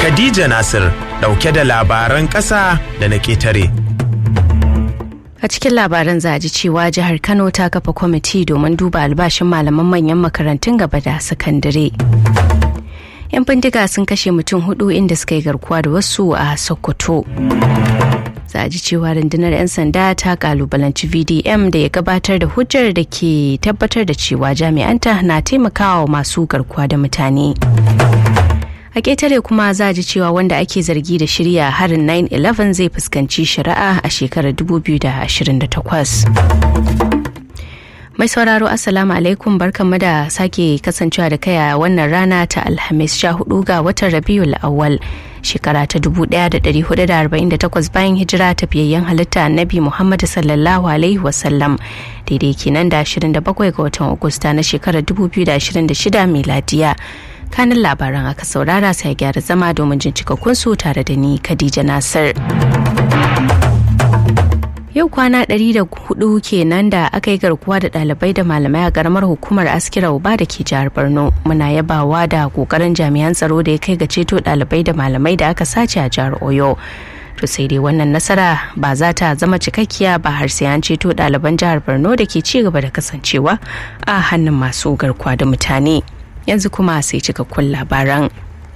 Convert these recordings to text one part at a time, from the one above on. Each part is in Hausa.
Khadija Nasir dauke da labaran ƙasa da na ƙetare. A cikin labaran za a ji cewa jihar Kano ta kafa kwamiti domin duba albashin malaman manyan makarantun gaba da sakandare. 'Yan bindiga sun kashe mutum hudu inda suka yi garkuwa da wasu a Sokoto. Za a ji cewa rundunar 'yan sanda ta kalubalanci VDM da ya gabatar da hujjar da ke tabbatar da cewa jami'anta na taimakawa masu garkuwa da mutane. a ƙetare kuma za ji cewa wanda ake zargi da shirya harin 9-11 zai fuskanci shari'a a shekarar 2028 mai sauraro assalamu alaikum barkanmu da sake kasancewa da kai a wannan rana ta alhamis 14 ga watan rabiul awwal shekara ta 1448 bayan hijira tafiyayyen halitta annabi muhammad sallallahu alaihi wasallam daidai kenan da 27 ga watan agusta na shekarar 2026 miladiya kanin labaran aka saurara sai gyara zama domin jin cikakkun su tare da ni Khadija Nasir. Yau kwana 104 kenan da aka yi garkuwa da ɗalibai da malamai a garamar hukumar askira uba da ke jihar Borno. Muna yabawa da kokarin jami'an tsaro da ya kai ga ceto ɗalibai da malamai da aka sace a jihar Oyo. To sai dai wannan nasara ba za ta zama cikakkiya ba har sai an ceto ɗaliban jihar Borno da ke ci gaba da kasancewa a hannun masu garkuwa da mutane. yanzu kuma sai cikakkun labaran.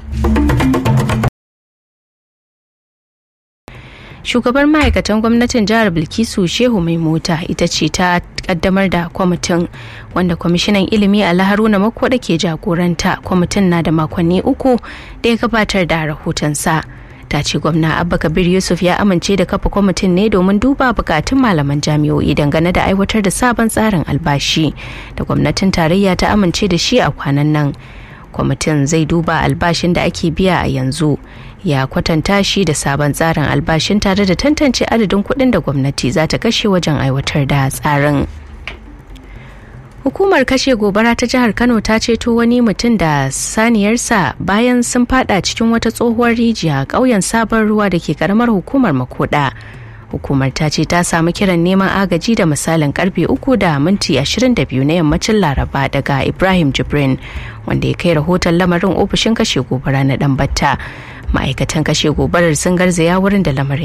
Shugabar ma'aikatan gwamnatin jihar Bilkisu Shehu Mai Mota ita ce ta kaddamar da kwamitin wanda kwamishinan ilimi a Haruna Makoda ke jagoranta kwamitin na da makonni uku da ya gabatar da rahotonsa. ta ce gwamna abba kabir yusuf ya amince da kafa kwamitin ne domin duba bukatun malaman jami'o'i dangane da aiwatar da sabon tsarin albashi da gwamnatin tarayya ta amince da shi a kwanan nan kwamitin zai duba albashin da ake biya a yanzu ya kwatanta shi da sabon tsarin albashin tare da tantance adadin kuɗin da gwamnati za ta kashe wajen aiwatar da tsarin Hukumar kashe gobara ta jihar Kano ta ceto wani mutum da saniyarsa bayan sun fada cikin wata tsohuwar rijiya ƙauyen sabon ruwa da ke karamar hukumar makoda. Hukumar ta ce ta samu kiran neman agaji da misalin karfe uku da minti 22 na yammacin Laraba daga Ibrahim Jibrin wanda ya kai rahoton lamarin ofishin kashe gobara na Dambatta. Ma'aikatan kashe gobarar sun garzaya wurin da lamarin